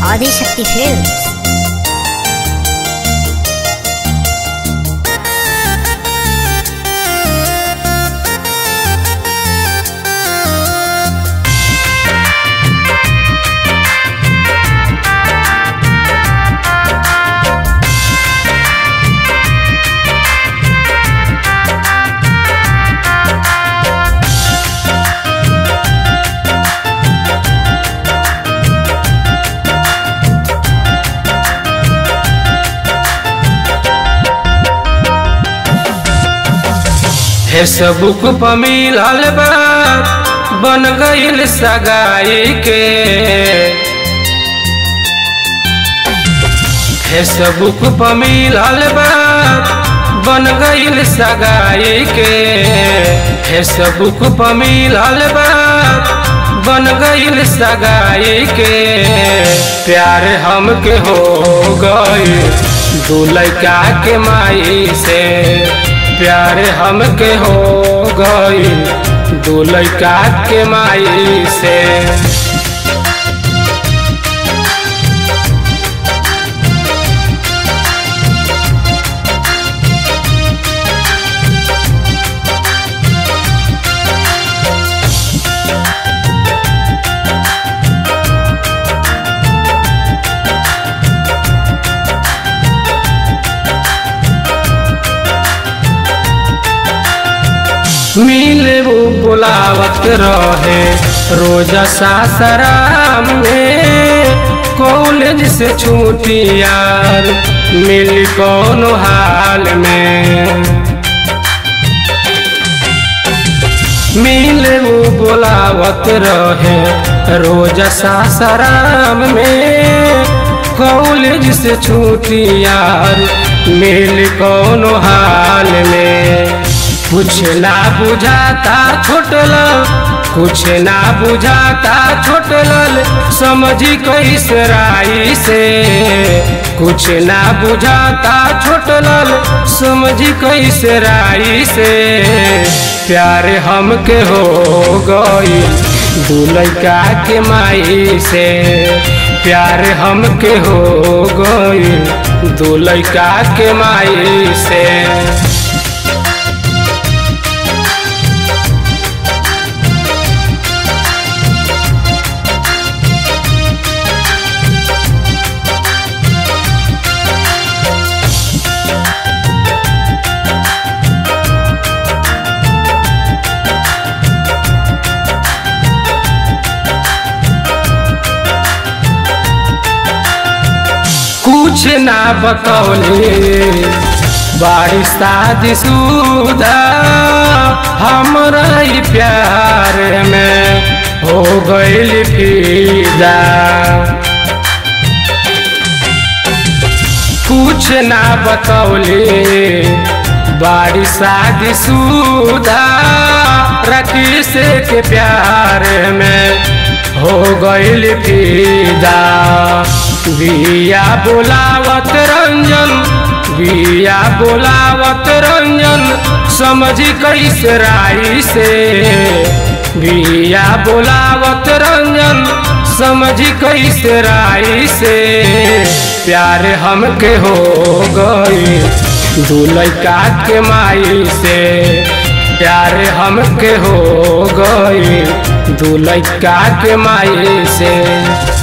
Adishakti films Facebook पर मिलल बा बन गईल सगाई के फेसबुक पर मिलल बा बन गईल सगाई के फेसबुक पर मिलल बा बन गईल सगाई के प्यार हमके हो गई दू लड़का के माई से प्यार हमके हो गई दू लड़का के माई से मिले वो बुलावत रहे रोजा सासराम में कॉलेज से छूटी यार मिल कौन हाल में मिले वो बुलावत रहे रोजा सासराम में कॉलेज से छूटी यार मिल कौन हाल में कुछ ना बुझाता छोटल कुछ ना बुझाता छोटल समझी कैसे राई से कुछ ना बुझाता छोटल समझी कैसे राई से प्यार हमके हो गई दू लड़का के माई से प्यार हमके हो गई दू लड़का के माई से कुछ ना बतौले बारिश शादी सुदा हमरा ही प्यार में हो गईल फिदा कुछ ना बतौले बारिश शादी सुदा रकीस के प्यार में हो गईल फिदा बिया बोलावत रंजन बिया बोलावत रंजन समझी कैसे राई से बिया बोलावत रंजन समझी कैसे राई से प्यार हमके हो गई दू लड़का के माई से प्यार हमके हो गई दू लड़का के माई से